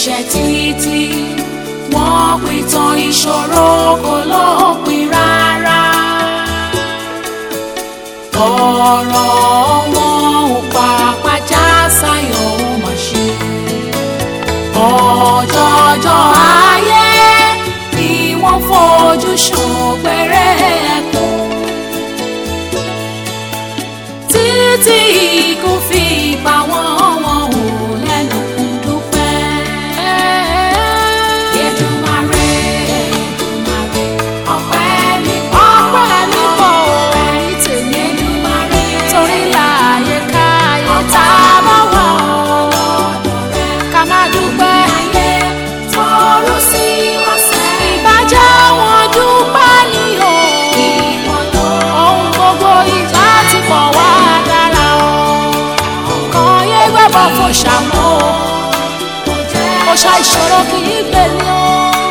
ẹ̀ṣẹ̀ títí wọ́n pìtàn ìṣòro kò lópin rárá ọ̀rọ̀ wọn ò pàpà já sáyọ̀ ó mà ṣe ọjọ́jọ́ ayé ni wọ́n fojú ṣògbéré ẹkún títí ikú fi pa wọ́n wọn ò lẹ́nu dúpẹ́. Èdùmàrè, Èdùmàrè, ọpẹ́ mi pọ̀. ọpẹ́ mi pọ̀ orí tèmi Èdùmàrè, torí láàyè káyé tá a bá wà ká má dúpẹ́ ayé tọrọ sí ọ̀sẹ̀. ìbàjẹ́ wọn dúpẹ́ ní o Ìwọ̀n tó ohun gbogbo ìgbà ti pọ̀ wá dára o kàn yé gbẹ́bọ̀ fún ṣàmú o kò ṣá ìṣòro kì í gbè ní o.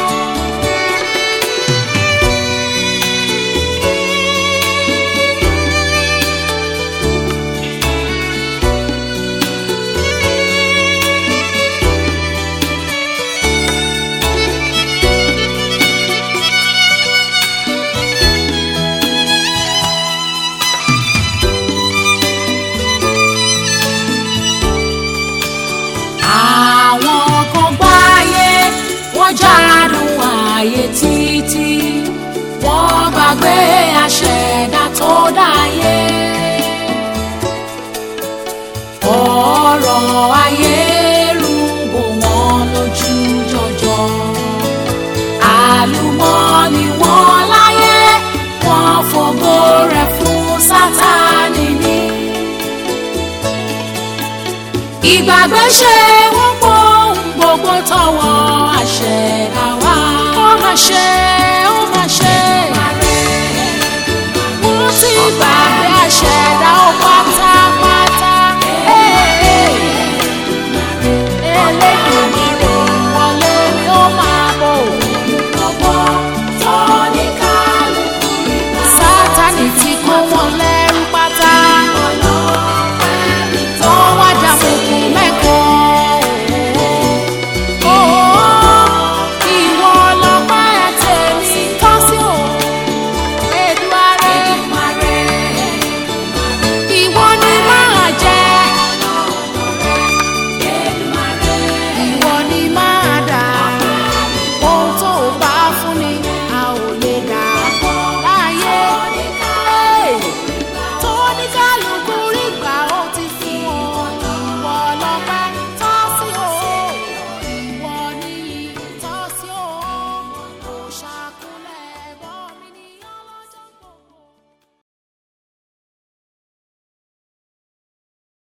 àwọn kan gbáyé wọ́n jádùn ayé títí wọ́n gbàgbé àṣẹ̀dá tó dáyé. ọ̀rọ̀ ayé rúgbò wọ́n lójú jọjọ àlùmọ́ọ́nì wọn láyé wọ́n fògo rẹ̀ fún sátánì ní ìgbàgbé ṣe wọ́n pọ̀ ohun gbogbo tọwọ́ àṣẹ̀dá wá. ó mà ṣe ó mà ṣe wọ́n ti gbà